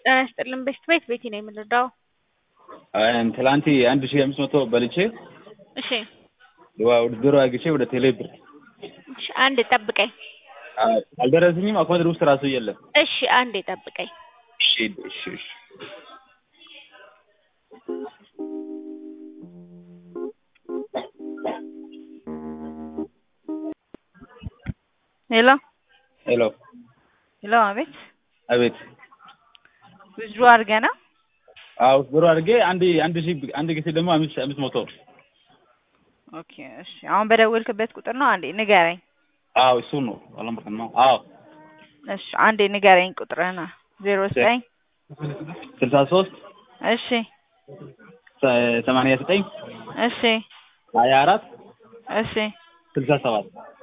ጤና ይስጥልን ቤት ቤት ቤቲ ነው የምንረዳው። ትላንት አንድ ሺህ አምስት መቶ በልቼ እሺ ውድድሮ አግቼ ወደ ቴሌ ብር እሺ፣ አንድ ጠብቀኝ። አልደረሰኝም። አካውንት ውስጥ ራሱ የለም። እሺ አንድ ጠብቀኝ። እሺ እሺ እሺ ሄሎ ሄሎ ሄሎ፣ አቤት አቤት ውዝድሮ አድርገህ ነው? አዎ ውድድሮ አድርጌ አንድ አንድ ሺህ አንድ ጊዜ ደግሞ አምስት አምስት መቶ ኦኬ እሺ። አሁን በደወልክበት ቁጥር ነው? አንዴ ንገረኝ። አዎ እሱ ነው አላምበርከን ነው። አዎ እሺ አንዴ ንገረኝ ቁጥርህን። ዜሮ ዘጠኝ ስልሳ ሶስት እሺ ሰማንያ ዘጠኝ እሺ ሀያ አራት እሺ ስልሳ ሰባት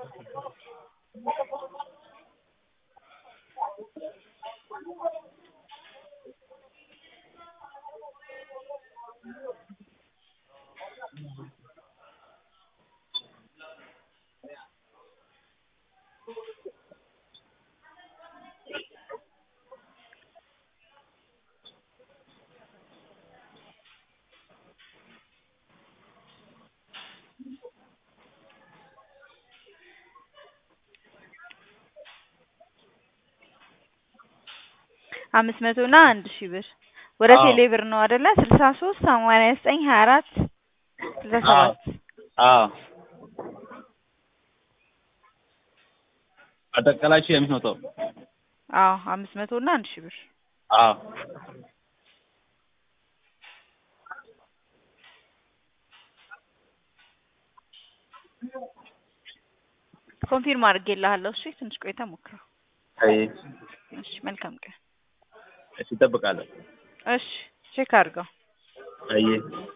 አምስት መቶ እና አንድ ሺህ ብር ወደ አዎ። ቴሌ ብር ነው አይደለ? ስልሳ ሶስት ሰማንያ ዘጠኝ ሀያ አራት ስልሳ ሰባት አዎ አጠቃላይ ሺህ አምስት መቶ አዎ አምስት መቶ እና አንድ ሺህ ብር አዎ ኮንፊርም አድርጌልሃለሁ። እሺ ትንሽ ቆይታ ሞክረው። አይ እሺ መልካም ቀን። እሺ እጠብቃለሁ። እሺ ቼክ አድርገው። አይ